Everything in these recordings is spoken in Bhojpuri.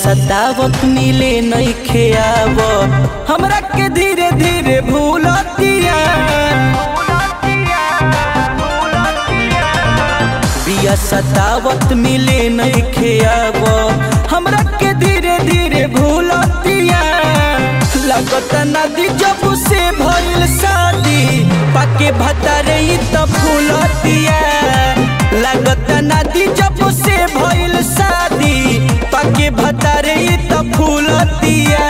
सतावत मिले नहीं खेआव हमरा के धीरे धीरे भूलतिया बिया सतावत मिले नहीं खेआव हमरा के धीरे धीरे भूलतिया लगत नदी जब से भइल शादी पाके भतारे ई त फूलतिया लगत नदी जब से भइल शादी पाके भतारे ई त फूलतिया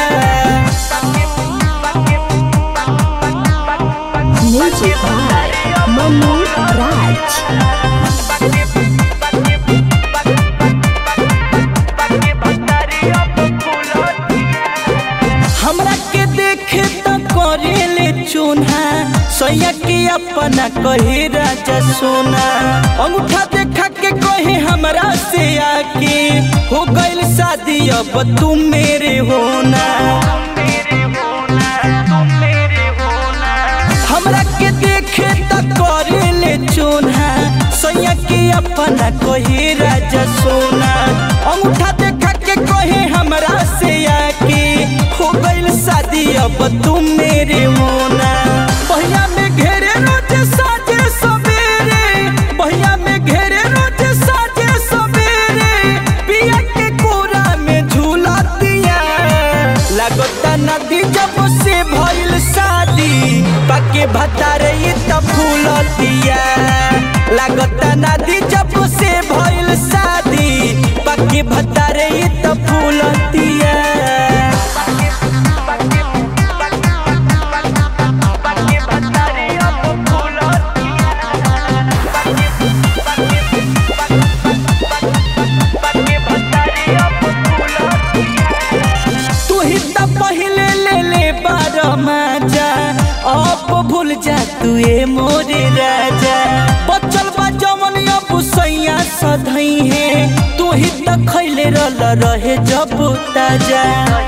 Music by Manu Raj. हमरा के देखे त करेले चून्हा सैया के अपना कहे राजा सोना अंगूठा देखा के कहे हमरा से आके हो गइल शादी अब तुम मेरे होना हमरा के देखे त करेले चून्हा सैया के अपना कहे राजा सोना अंगूठा देखा के कहे हमरा से आके हो गइल शादी अब तुम मेरे होना पहिया में घेरे रोज साजे सवेरे पहिया में घेरे रोज साजे सवेरे पिया के कोरा में झूला दिया लगता नदी जब से भइल शादी पाके भतारे ई त फूलतिया लगता नदी जब से भइल शादी पाके भतारे ई त फूलतिया तू ही त पहिले ले ले बार माजा अब भूल जा तू ए मोरे राजा बचल बा जमन अब सैया सधई है तू ही त खैले रल रहे जब ताजा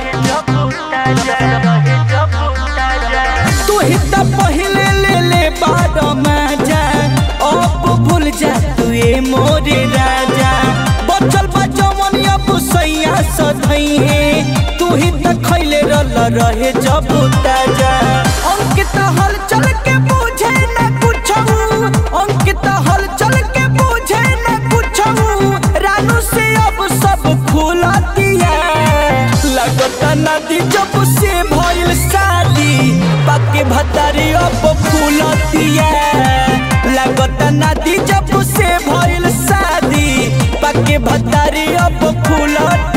तू ही त पहिले ले ले बार माजा अब भूल जा तू ए मोरे राजा बचल बा जमन अब सैया सधई है तू ही त खैले रल रहे जब ताजा अंकित हल चल के बुझे न कुछऊ अंकित हल चल के बुझे न कुछऊ रानू से अब सब खुला दिया लगता नदी जब से भइल शादी पाके भतारी अब फूलतिया लगता नदी जब से भइल शादी पाके भतारी अब फूलतिया